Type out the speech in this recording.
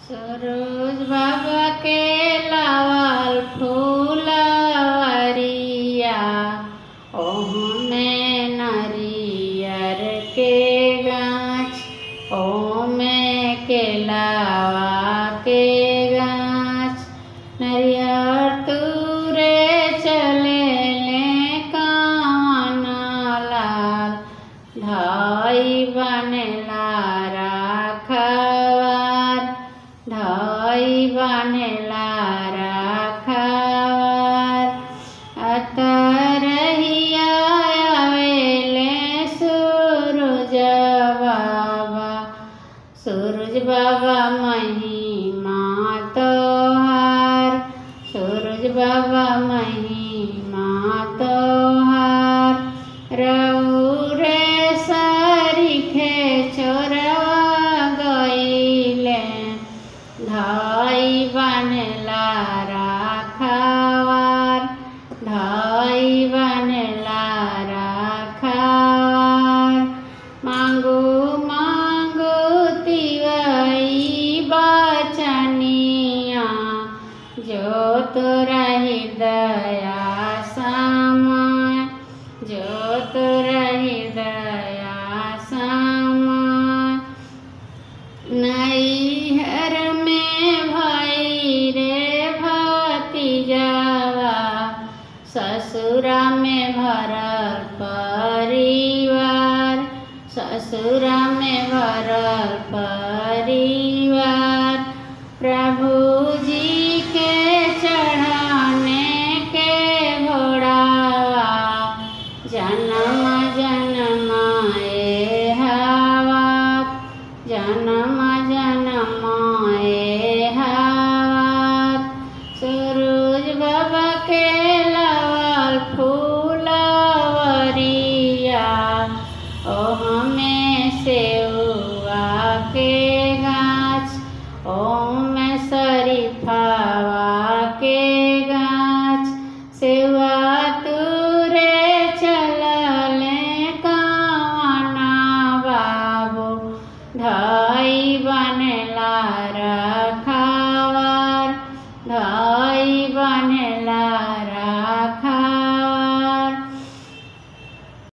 सरोज बाबा के लावल फूलवरिया ओहमे नरियर के गाछ ओमे केलावा के गाछ नरियर तुरे चले ले कान लाल धाई बनेला राखवार धाई बनेला राखवार अतरहिया आवेले सूरज बाबा सूरज बाबा महिमा तोहार सूरज बाबा महिमा तोहार रौरे सरिखे चोरवा गईले धाई बनेला राखवार धाई बनेला राखवार मांगू मांगू तिवई बचनिया जो तोरा हृदया समय जो तोरा हृदया समय नैहर में भाई रे भतीजावा ससुरा में भरल परिवार ससुरा में भरल परिवार प्रभु